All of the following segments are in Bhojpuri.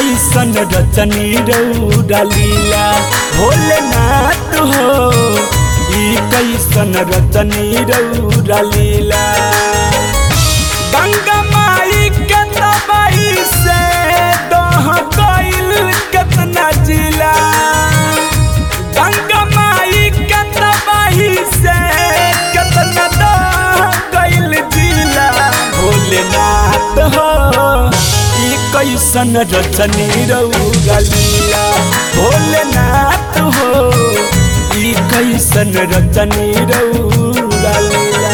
कैसन रचनी रौरा लीला भोलेनाथ हो ई कैसन रचनी रौरा लीला गंगा माई के तबाई से दह गईल केतना जिला गंगा माई के तबाही से केतना दह गईल जिला भोलेनाथ हो ई कैसन रचनी रौरा लीला भोलेनाथ हो ई कैसन रचनी रौरा लीला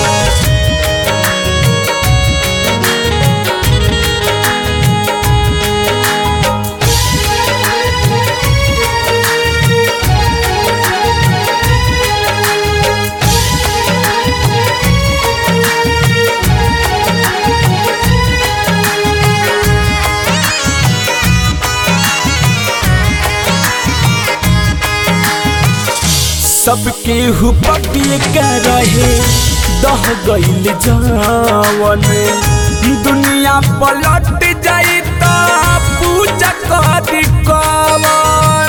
सबके हुपिए के रहे दह गईल जावन दुनिया पलट जाई त पूजा करी कवन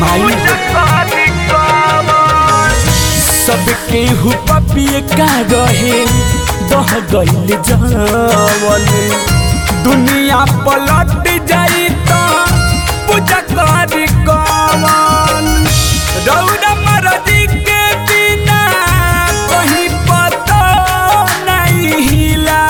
सबके हुपिए के रहे दह गईल जावन दुनिया पलट जाई त पूजा करी कवन रौदा मरदी के बिना कहीं पता नहीं हिला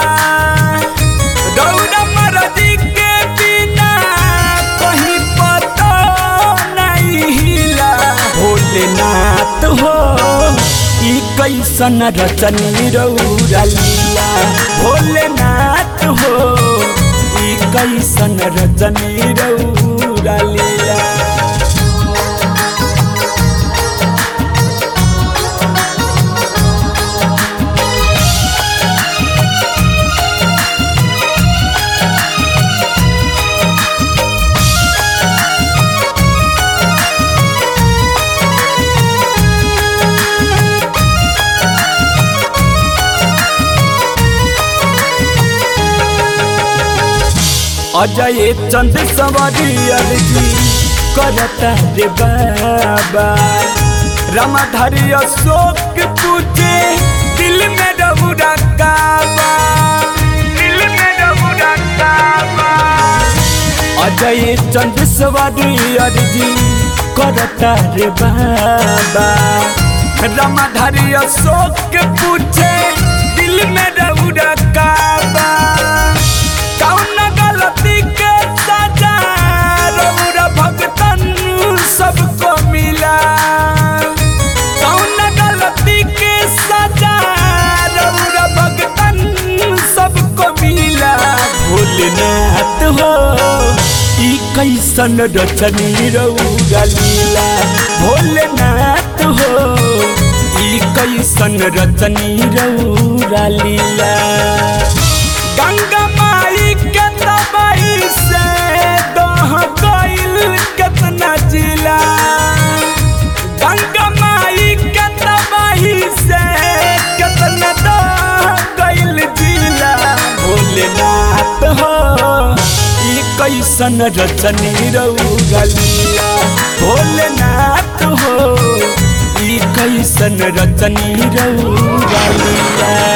रौदा मरदी के बिना कहीं पता नहीं हिला भोलेनाथ हो ई कैसन रचनी रौरा लीला भोलेनाथ हो ई कैसन रचनी रौरा लीला अजय चंद सवारी अर्जी करता रे बाबा रामाधारी अशोक पूछे दिल में रहुरा काबा दिल में रहुरा काबा अजय चंद सवारी अर्जी करता रे बाबा रामाधारी अशोक पूछे दिल में रहुरा काबा कौन गलती के सजा रौरा भगतन सबको मिला कौन गलती के सजा रौरा भगतन सबको मिला भोलेनाथ हो ई कैसन रचनी रौरा लीला भोलेनाथ हो ई कैसन रचनी रौरा लीला गंगा माई के तबाई से दह गईल केतना जिला गंगा माई के तबाही से केतना दह गईल जिला भोलेनाथ हो ई कैसन रचनी रौरा लीला भोलेनाथ हो ई कैसन रचनी रौरा लीला